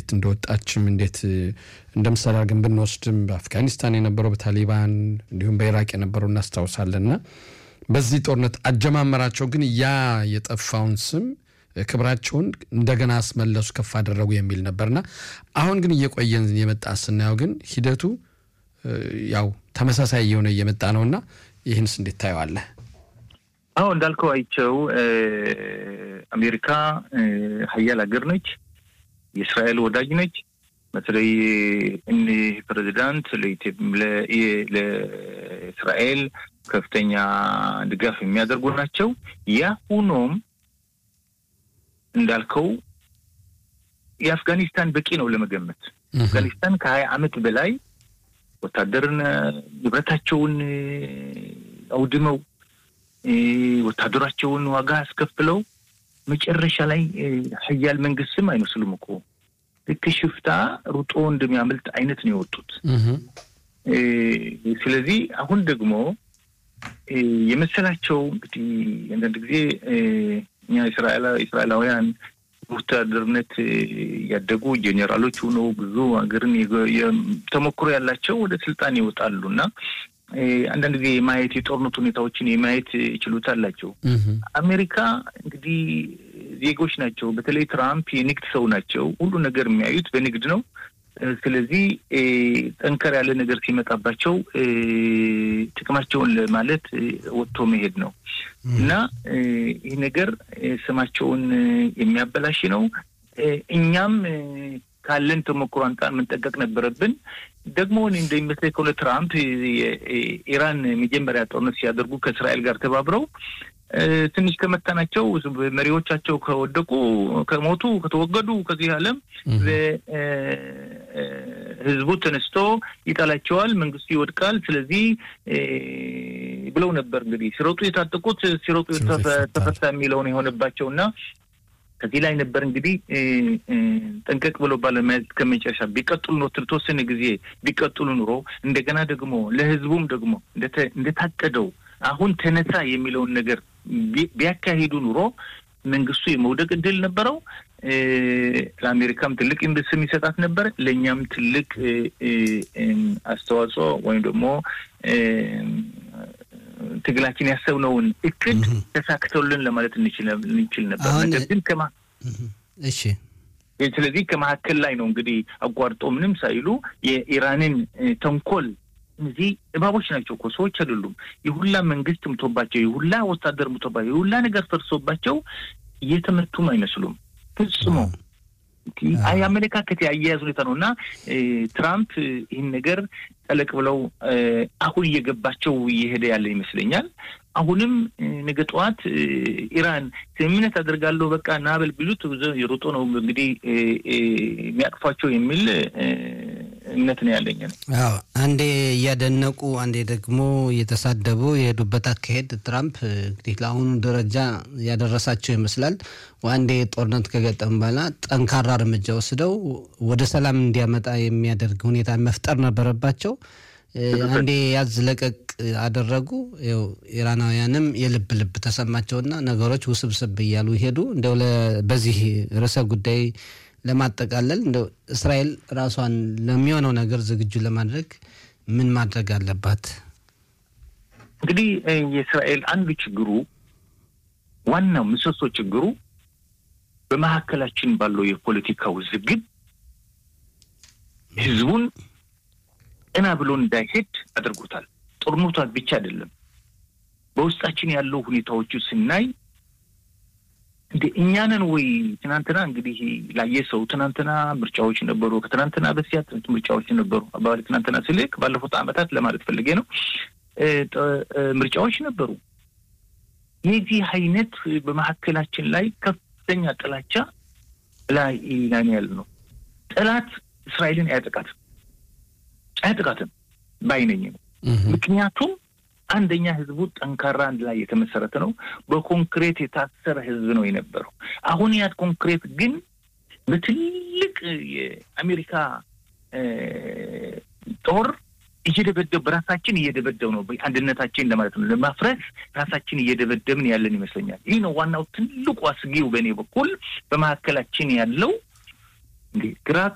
እንዴት እንደወጣችም እንዴት እንደ ምሳሌ አድርገን ብንወስድም በአፍጋኒስታን የነበረው በታሊባን እንዲሁም በኢራቅ የነበረው እናስታውሳለንና በዚህ ጦርነት አጀማመራቸው ግን ያ የጠፋውን ስም ክብራቸውን እንደገና አስመለሱ ከፍ አደረጉ የሚል ነበርና አሁን ግን እየቆየን የመጣ ስናየው ግን ሂደቱ ያው ተመሳሳይ እየሆነ እየመጣ ነውና ይህንስ እንዴት ታየዋለህ? አዎ እንዳልከው አይቸው አሜሪካ ሀያል ሀገር ነች። የእስራኤል ወዳጅ ነች። በተለይ እኒህ ፕሬዚዳንት ለእስራኤል ከፍተኛ ድጋፍ የሚያደርጉ ናቸው። ያ ሁኖም እንዳልከው የአፍጋኒስታን በቂ ነው ለመገመት። አፍጋኒስታን ከሀያ ዓመት በላይ ወታደርን ንብረታቸውን አውድመው ወታደራቸውን ዋጋ አስከፍለው መጨረሻ ላይ ሀያል መንግስትም አይመስሉም እኮ ልክ ሽፍታ ሩጦ እንደሚያመልጥ አይነት ነው የወጡት። ስለዚህ አሁን ደግሞ የመሰላቸው እንግዲህ አንዳንድ ጊዜ እኛ እስራኤላውያን ወታደርነት ያደጉ ጄኔራሎች ሆነው ብዙ ሀገርን ተሞክሮ ያላቸው ወደ ስልጣን ይወጣሉ እና አንዳንድ ጊዜ የማየት የጦርነት ሁኔታዎችን የማየት ችሎታ አላቸው። አሜሪካ እንግዲህ ዜጎች ናቸው። በተለይ ትራምፕ የንግድ ሰው ናቸው። ሁሉ ነገር የሚያዩት በንግድ ነው። ስለዚህ ጠንከር ያለ ነገር ሲመጣባቸው ጥቅማቸውን ለማለት ወጥቶ መሄድ ነው እና ይህ ነገር ስማቸውን የሚያበላሽ ነው። እኛም ካለን ተሞክሮ አንጻር መንጠቀቅ ነበረብን። ደግሞ እኔ እንደሚመስለኝ ከሆነ ትራምፕ የኢራን መጀመሪያ ጦርነት ሲያደርጉ ከእስራኤል ጋር ተባብረው ትንሽ ከመታናቸው መሪዎቻቸው ከወደቁ፣ ከሞቱ፣ ከተወገዱ ከዚህ ዓለም ህዝቡ ተነስቶ ይጠላቸዋል፣ መንግስቱ ይወድቃል። ስለዚህ ብለው ነበር እንግዲህ ሲሮጡ የታጠቁት ሲሮጡ ተፈታ የሚለውን የሆነባቸው እና ከዚህ ላይ ነበር እንግዲህ ጠንቀቅ ብሎ ባለመያዝ ከመጨረሻ ቢቀጥሉ ኖ ተወሰነ ጊዜ ቢቀጥሉ ኑሮ እንደገና ደግሞ ለህዝቡም ደግሞ እንደታቀደው አሁን ተነሳ የሚለውን ነገር ቢያካሂዱ ኑሮ መንግስቱ የመውደቅ እድል ነበረው። ለአሜሪካም ትልቅ ስም ይሰጣት ነበር። ለእኛም ትልቅ አስተዋጽኦ ወይም ደግሞ ትግላችን ያሰብነውን እቅድ ተሳክተውልን ለማለት እንችል ነበር። ነገር ግን ከማ እሺ ስለዚህ ከመካከል ላይ ነው እንግዲህ አቋርጦ ምንም ሳይሉ የኢራንን ተንኮል እነዚህ እባቦች ናቸው እኮ ሰዎች አይደሉም። የሁላ መንግስት ምቶባቸው፣ የሁላ ወታደር ምቶባቸው፣ የሁላ ነገር ፈርሶባቸው እየተመቱም አይመስሉም ፍጽሞ። የአመለካከት የአያያዝ ሁኔታ ነው እና ትራምፕ ይህን ነገር ጠለቅ ብለው አሁን እየገባቸው እየሄደ ያለ ይመስለኛል። አሁንም ነገ ጠዋት ኢራን ስምምነት አደርጋለሁ በቃ ናበል ቢሉት የሮጦ ነው እንግዲህ የሚያቅፏቸው የሚል እምነት ነው ያለኝ። አዎ አንዴ እያደነቁ አንዴ ደግሞ እየተሳደቡ የሄዱበት አካሄድ ትራምፕ እንግዲህ ለአሁኑ ደረጃ ያደረሳቸው ይመስላል። አንዴ ጦርነት ከገጠም በኋላ ጠንካራ እርምጃ ወስደው ወደ ሰላም እንዲያመጣ የሚያደርግ ሁኔታ መፍጠር ነበረባቸው። አንዴ ያዝ ለቀቅ አደረጉ። ው ኢራናውያንም የልብ ልብ ተሰማቸውና ነገሮች ውስብስብ እያሉ ይሄዱ። እንደው በዚህ ርዕሰ ጉዳይ ለማጠቃለል እንደው እስራኤል ራሷን ለሚሆነው ነገር ዝግጁ ለማድረግ ምን ማድረግ አለባት? እንግዲህ የእስራኤል አንዱ ችግሩ ዋናው ምሰሶ ችግሩ በመካከላችን ባለው የፖለቲካ ውዝግብ ህዝቡን ቀና ብሎ እንዳይሄድ አድርጎታል። ጦርነቷ ብቻ አይደለም፣ በውስጣችን ያለው ሁኔታዎቹ ስናይ እንደ እኛንን ወይ ትናንትና እንግዲህ ላየ ሰው ትናንትና ምርጫዎች ነበሩ፣ ከትናንትና በስቲያ ምርጫዎች ነበሩ። አባባል ትናንትና ስልክ ባለፉት ዓመታት ለማለት ፈልጌ ነው። ምርጫዎች ነበሩ። የዚህ አይነት በመካከላችን ላይ ከፍተኛ ጥላቻ ላይ ላይ ያለ ነው። ጠላት እስራኤልን አያጠቃትም አያጠቃትም ባይነኝ ነው። ምክንያቱም አንደኛ ህዝቡ ጠንካራ አንድ ላይ የተመሰረተ ነው። በኮንክሬት የታሰረ ህዝብ ነው የነበረው። አሁን ያት ኮንክሬት ግን በትልቅ የአሜሪካ ጦር እየደበደብ በራሳችን እየደበደብ ነው። አንድነታችን ለማለት ነው ለማፍረስ ራሳችን እየደበደብን ያለን ይመስለኛል። ይህ ነው ዋናው ትልቁ አስጊው በእኔ በኩል በመካከላችን ያለው እንግዲህ ግራ